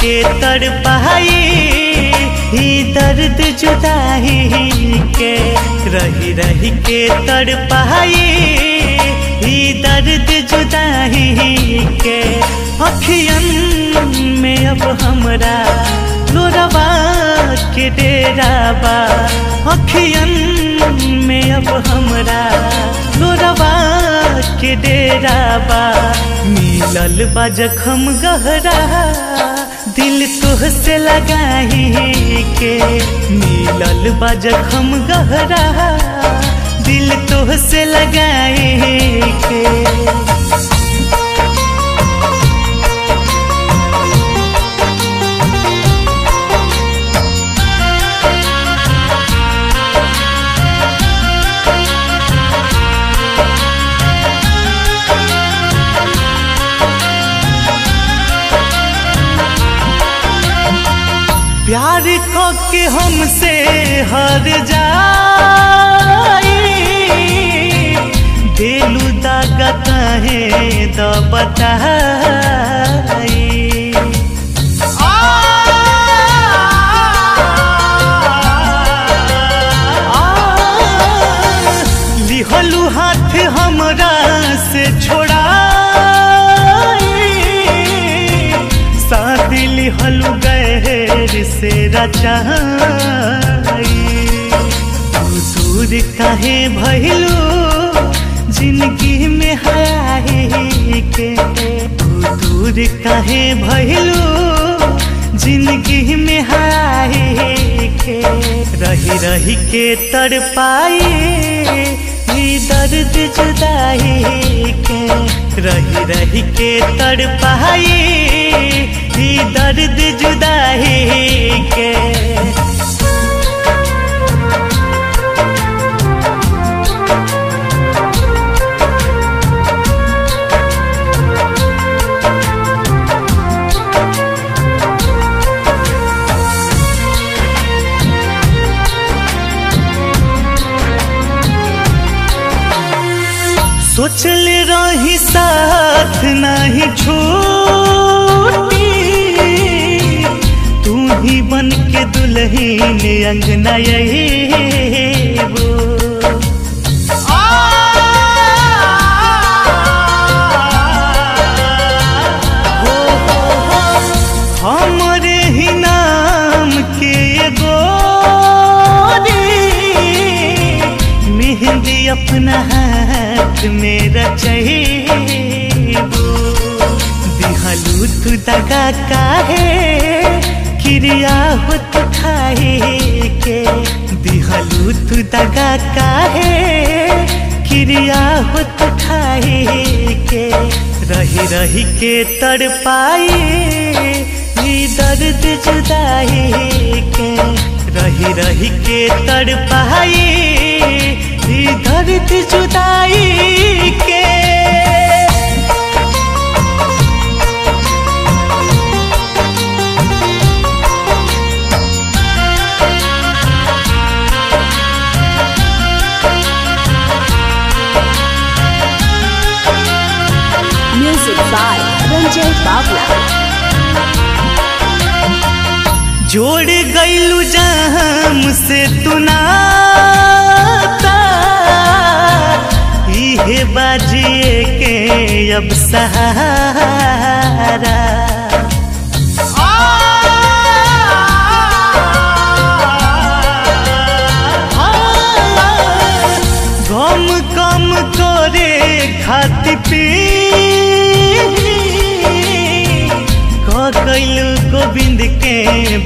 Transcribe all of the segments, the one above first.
के तड़पाई ही दर्द जुदाई के रही रही के तड़पाई ही दर्द जुदाई के अखियन में अब हमरा लोरवा के डेरा बा अखियन में अब हमरा लोरवा के डेरा बा मिलल बा जखम गहरा दिल तोह से लगाई के मिलल बा जखम गहरा दिल तोह से लगाई के प्यार को के हमसे हर जाई दिलु दागा कहे द बताई लिहलु हाथ हमरा से छोड़ाई साथ लिहलु गैर से रचाई तू दूर काहे भइलू जिंदगी में हाय के तू दूर काहे भइलू जिंदगी में हाय के रही रही के तड़पाई ही दर्द जुदाई के रही रही के तड़पाई ही दर्द जुदाई के सोचल रही साथ नहीं छोटी तू ही बन के दुल्हन अंगना वो हो, हो, हो, हमरे ही नाम के एगो मेहंदी अपना हाथ में रचैबो दिहलू तू दगा काहे क्रिया होत खाए के दिहलू तू दगा काहे क्रिया होत खाए के रही रही के तड़पाई ही दर्द जुदाई के रही रही के तड़पाई ही दर्द जुदाई के Music by Ranjay Bavla. जोड़ गईलू जाम से तू नाता इहे बाजिए के अब सहारा गम कम करे खाती पी कैलू गोविंद के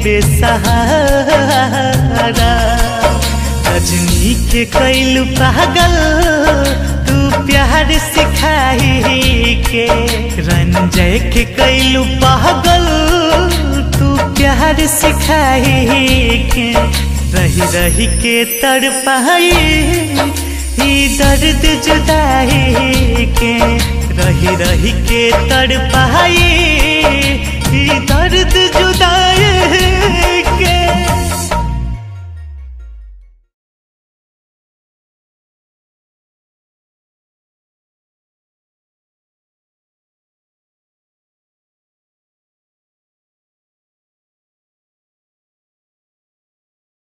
बेसहारा रजनी के कैलू पागल तू प्यार सिखाई के रंजय के कैलू पागल तू प्यार सिखाई के रही रही के तड़पाई ही दर्द जुदाई के रही रही के तड़पाई ही दर्द